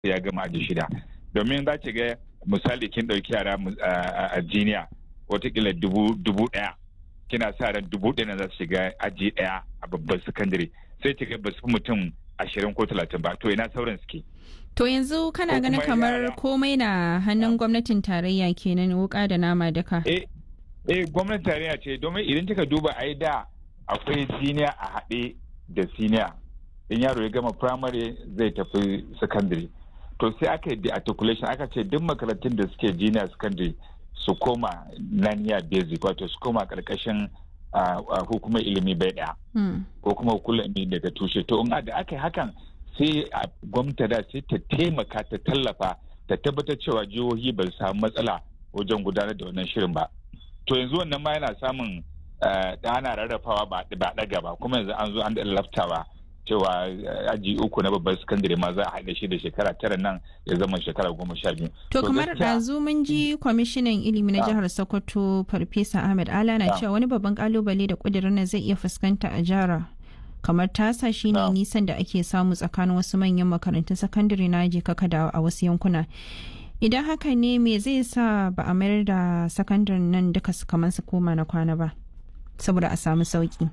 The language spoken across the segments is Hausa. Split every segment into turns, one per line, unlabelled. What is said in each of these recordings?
ya gama aji shida domin za ki ga misali kin ɗauki yara a jiniya watakila dubu ɗaya kina sa ran dubu ɗaya za su shiga aji ɗaya a babban sakandare sai ki ga ba su mutum ashirin ko talatin ba to ina sauran suke.
To yanzu kana ganin kamar komai na hannun gwamnatin tarayya kenan wuka da nama duka.
Eh, eh gwamnatin tarayya ce domin idan kika duba ai da akwai siniya a haɗe da siniya in yaro ya gama primary zai tafi secondary to sai aka yi articulation aka ce duk makarantun da suke junior secondary su koma naniya basic wato su koma karkashin hukumar ilimi bai daya ko kuma hukumar ilimi daga tushe to in da aka yi hakan sai gwamnati da sai ta taimaka ta tallafa ta tabbatar cewa jihohi ba su samu matsala wajen gudanar da wannan shirin ba to yanzu wannan ma yana samun ana rarrafawa ba ɗaga ba kuma yanzu an zo an da laftawa cewa aji uku na babban sakandare ma za a haɗa shi da shekara tara nan ya zama shekara goma sha biyu.
To kamar ɗazu mun ji kwamishinan ilimi na jihar Sokoto Farfesa Ahmed Ala na cewa wani babban kalubale da ƙudurin nan zai iya fuskanta a jihar kamar tasa shine nisan da ake samu tsakanin wasu manyan makarantun sakandare na je kaka a wasu yankuna. Idan haka ne me zai sa ba a mayar da sakandaren nan duka su kamar su koma na kwana ba saboda a samu sauki.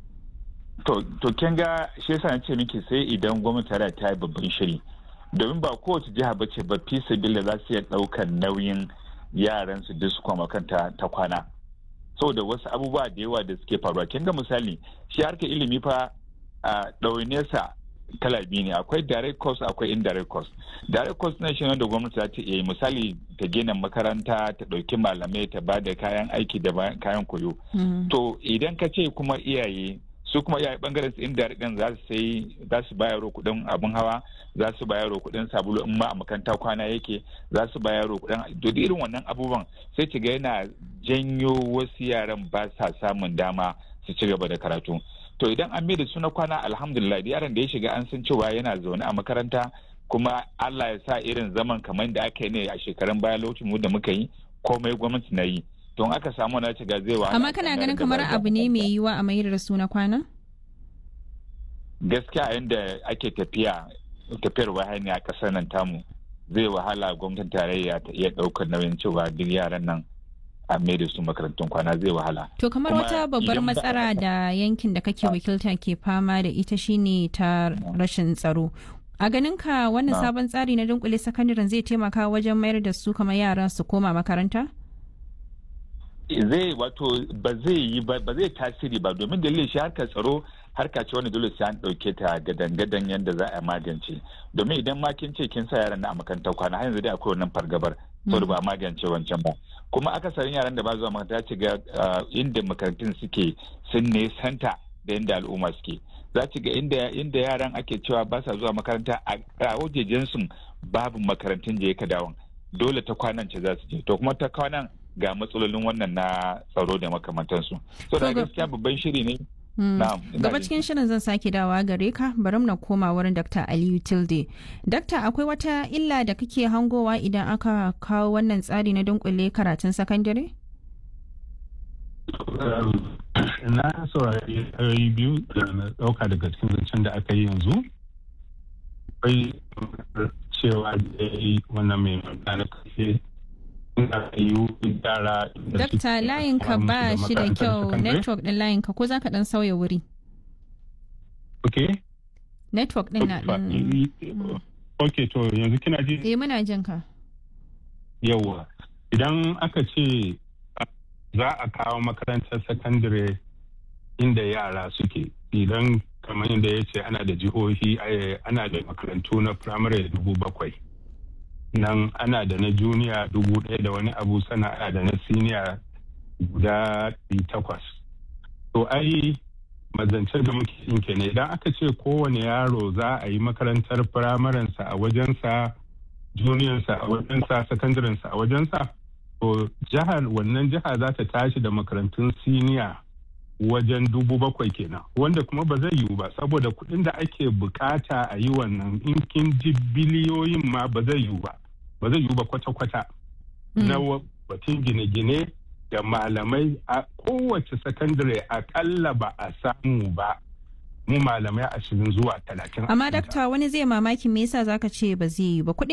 To, to kin ga shi yasa ce miki sai idan gwamnati tare ta yi babban shiri. Domin ba kowace jiha ba ce ba fi sabila za su iya ɗaukar nauyin yaran su duk su kwama kanta ta kwana. Saboda wasu abubuwa da yawa da suke faruwa. Kin ga misali, shi harkar ilimi fa a ɗaunesa kala biyu ne akwai direct cost akwai indirect cost direct cost na shi wanda gwamnati za ta iya misali ta gina makaranta ta ɗauki malamai ta ba da kayan aiki da kayan koyo to idan ka ce kuma iyaye su kuma iyaye bangaren su indirect din za su sai za su bayar kuɗin abin hawa za su bayar kuɗin sabulu in ma a makaranta kwana yake za su bayar kuɗin to irin wannan abubuwan sai ki ga yana janyo wasu yaran ba sa samun dama su ci gaba da karatu to idan an da su na kwana alhamdulillah da yaron da ya shiga an san cewa yana zaune a makaranta kuma Allah ya sa irin zaman kamar da aka yi ne a shekarun baya lokacin mu da muka yi komai gwamnati na yi don aka samu na shiga zai wa
amma kana ganin kamar abu ne mai yiwa a mayar da su na kwana
gaskiya yadda ake tafiya tafiyar wahani a ƙasar nan tamu zai wahala gwamnatin tarayya ta iya ɗaukar nauyin cewa duk yaran nan a da su makarantun kwana zai wahala.
To kamar wata babbar matsala da yankin da kake wakilta ke fama da ita shine ta rashin tsaro. A ganin ka wannan sabon tsari na dunkule sakandaren zai taimaka wajen mayar da su kamar yaran su koma makaranta?
Zai wato ba zai yi ba zai tasiri ba domin dalilin shi harkar tsaro harka ce wani dole sai an ɗauke ta gadan-gadan yadda za a magance domin idan ma kin ce kin sa yaran na a makarantar kwana har yanzu dai akwai wannan fargabar saboda ba a magance wancan ba kuma akasarin yaran da ba zuwa makaranta ci ga inda makarantun suke sun nesanta da inda al'umma suke za ci ga inda inda yaran ake cewa ba sa zuwa makaranta a wajejen su babu makarantun je ka dawon dole ta kwanan ce za su je to kuma ta kwanan ga matsalolin wannan na tsaro da makamantansu so da gaskiya babban shiri ne
Gaba cikin shirin zan sake dawa gare ka bari na koma wurin Dr. Aliyu Tilde. Dakta akwai wata illa da kake hangowa idan aka kawo wannan tsari na dunkule karatun sakandare?
Na saurari ayoyi biyu da na ɗauka daga cikin zancen da aka yi yanzu. Akwai cewa da ya yi wannan mai magana kashe
Dakta layin ka ba shi da kyau network din layin ka ko za ka dan sauya wuri?
Ok.
Network din na din.
Ok to yanzu kina ji?
Eh muna jin ka.
Yawwa. Idan aka ce za a kawo makarantar sakandare inda yara suke idan kamar yadda ya ce ana da jihohi ana da makarantu na firamare dubu bakwai. nan ana da na juniya dubu ɗaya da wani abu sana ana da na siniya guda takwas to ai mazancen da muke yin kenan idan aka ce kowane yaro za a yi makarantar firamarensa a wajensa juniyansa a wajensa sakandarensa a wajensa to jihar wannan jiha za ta tashi da makarantun siniya wajen dubu bakwai kenan wanda kuma ba zai yiwu ba saboda kuɗin da ake bukata a yi wannan in kin ji biliyoyin ma ba zai yiwu ba ba zai yiwu ba kwata-kwata na batun gine-gine da malamai a kowace sakandare akalla ba a samu ba mu malamai ashirin zuwa talatin
amma dakta wani zai mamaki me yasa zaka ce ba zai yi ba kuɗin